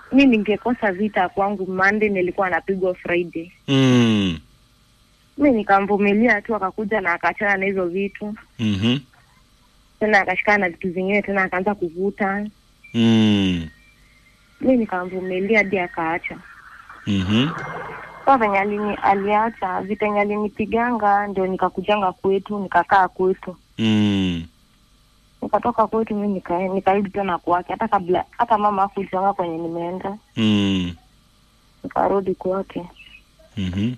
mi ningekosa vita kwangu Monday, nilikuwa napigwa Friday. Mm. Mi nikamvumilia tu, akakuja na akaachana na hizo vitu Mhm. tena, akashikana na vitu zingine tena, akaanza kuvuta. Mm. Mi nikamvumilia hadi akaacha. Mhm. Sasa venye alini aliacha vita yenye alinipiganga, ndio nikakujanga kwetu, nikakaa kwetu, Mm. nikatoka kwetu mi nika, nikarudi tena kwake, hata kabla hata mama hakujanga kwenye nimeenda, Mm. nikarudi kwake. Mhm.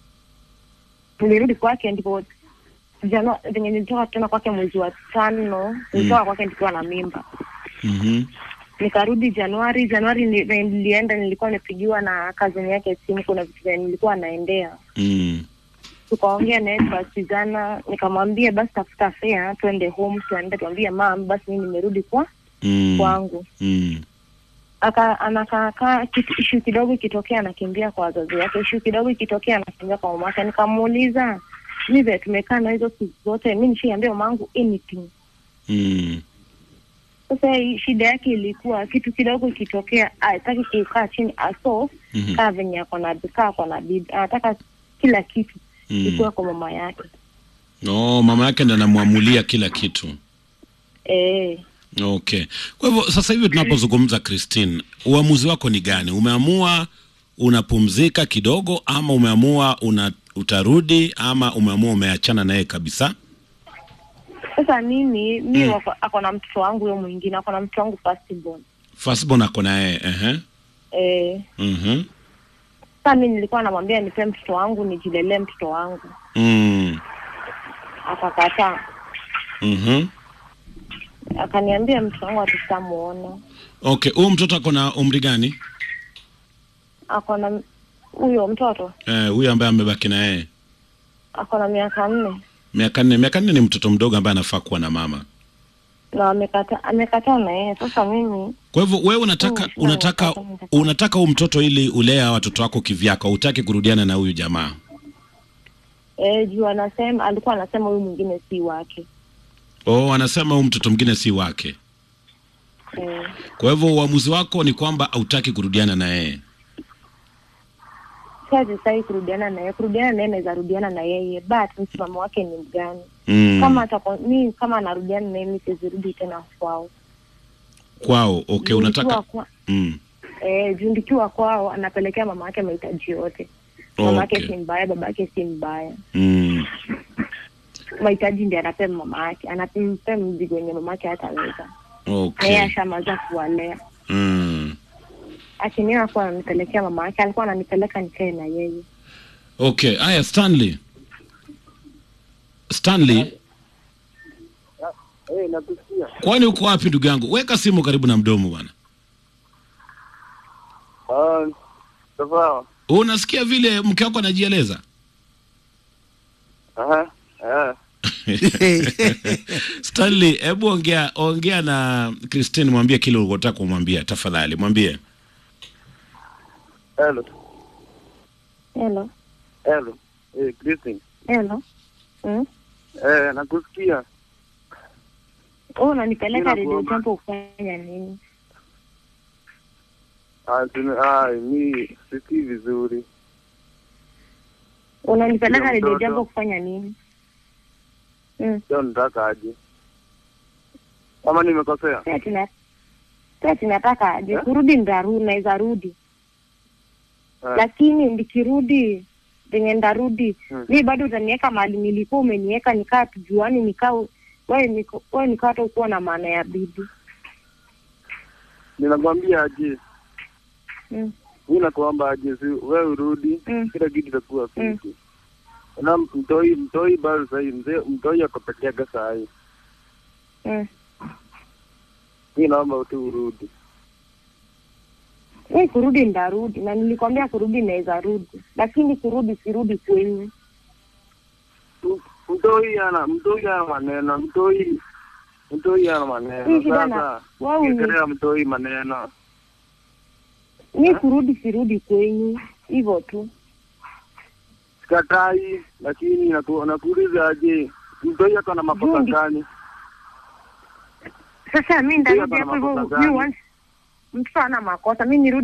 Nilirudi kwake ndipo jana venye nilitoka tena kwake mwezi wa tano, nilitoka kwake nikiwa na mimba. Mhm. Nikarudi Januari. Januari ni- venye nilienda, nilikuwa nimepigiwa na kazini yake simu, kuna vitu venye nilikuwa naendea Mm. tukaongea naye tukasikizana, nikamwambia basi tafuta fare twende home, tuende tuambie mam, basi mimi nimerudi kwa Mm. kwangu. Mm. Aka anakaakaa kitu ishu kidogo ikitokea anakimbia kwa wazazi wake, ishu kidogo ikitokea anakimbia kwa mama yake. Nikamuuliza mi vile tumekaa na hizo siku zote, mi nishiambia mamangu anything. Mm. Sasa hii shida yake ilikuwa kitu kidogo ikitokea, hataki kukaa chini aso Mhm. kaa venye ako na kaa ako na bibi, anataka kila kitu Mm. ikuwa kwa mama yake Oh, mama yake ndo anamwamulia kila kitu. eh. Okay. Kwa hivyo sasa hivi tunapozungumza Christine, uamuzi wako ni gani? Umeamua unapumzika kidogo ama umeamua una utarudi ama umeamua umeachana naye kabisa? Sasa mimi mi Mm. wako- ako na mtoto wangu huyo mwingine, ako na mtoto wangu firstborn. Firstborn ako naye, ehe. Eh, Mhm. sasa mi nilikuwa namwambia nipe mtoto wangu nijilelee mtoto wangu, Mm. akakataa. Mhm. Akaniambia mtoto wangu hatutamwona. Okay, huyu mtoto ako na umri gani? Ako na huyo mtoto Eh, huyu ambaye amebaki na yeye. ako na miaka nne Miaka nne. Miaka nne ni mtoto mdogo ambaye anafaa kuwa na mama. na amekata amekataa na yeye. Sasa mimi Kwa hivyo wewe unataka Mm, unataka nataka- nataka. unataka huyu mtoto ili ulea watoto wako kivyako, hutaki kurudiana na huyu jamaa. eh, juu anasema alikuwa anasema huyu mwingine si wake Oh, anasema huyu mtoto mwingine si wake. eh, Kwa hivyo uamuzi wako ni kwamba hautaki kurudiana na yeye. siwezi sahi kurudiana na yeye. Kurudiana na yeye naweza rudiana na yeye, but msimamo wake ni mgani? Mm. Kama atako, mi kama anarudiana na yeye, mi sizirudi tena kwao. kwao. Okay, Juu unataka nikiwa kwa, mm. eh, juu nikiwa kwao anapelekea mama yake mahitaji yote. Mama yake Okay. si mbaya, baba yake si mbaya, Mm. mahitaji ndiye anapea mama yake, anampea mzigo wenye mama yake hataweza, na yeye Okay. ashamaza kuwalea. Mm. Akiniona akuwa ananipelekea mama yake, alikuwa ananipeleka nikae na yeye. Okay, haya Stanley. Stanley, Eh, nakusikia. kwani uko wapi ndugu yangu? Weka simu karibu na mdomo bwana. Ah, sawa. Unasikia vile mke wako anajieleza? Aha. Eh. Stanley, hebu ongea ongea na Christine, mwambie kile ulikotaka kumwambia tafadhali, mwambie. Hello. Hello, Hello. Eh, Christine. hello. Mm? Eh, nakusikia. Wewe unanipeleka Mimi redio nakuomba. jambo kufanya nini? Ah, sina, ah, mi sikii vizuri. Unanipeleka Ndio, redio mtoto. jambo kufanya nini? Mm. Leo nataka aje. Kama nimekosea? Sasa tuna sasa tunataka aje Eh? kurudi, ndaru naweza rudi, Eh. lakini nikirudi venye ndarudi Hmm. mi bado utaniweka mahali nilikuwa umeniweka, nikaa tujuani, nikaa wewe niko wewe nikaa hata ukuwa na maana ya bibi Ninakwambia aje. mm. Mimi nakuomba aje, si wewe urudi, Mm. kila kitu itakuwa Mm. fiti. Na mtoi mtoi bado sasa mzee mtoi ako peke yake saa hii. Mm. Mimi naomba tu urudi. Mi kurudi ndarudi, na nilikwambia kurudi naweza rudi, lakini kurudi sirudi kwenyu. Mtoi ana mtoi ana maneno, mtoi mtoi ana maneno. Hii shida na- Sasa wewe uni- ongelea mtoi maneno. Mi kurudi sirudi kwenyu, hivyo tu. Sikatai, lakini naku- nakuuliza aje, mtoi ako na makosa Jundi. gani? Sasa mi Huyo ndarudi ako na hapo hivyo, makosa mi gani? once mtoto ana makosa, mi nirudi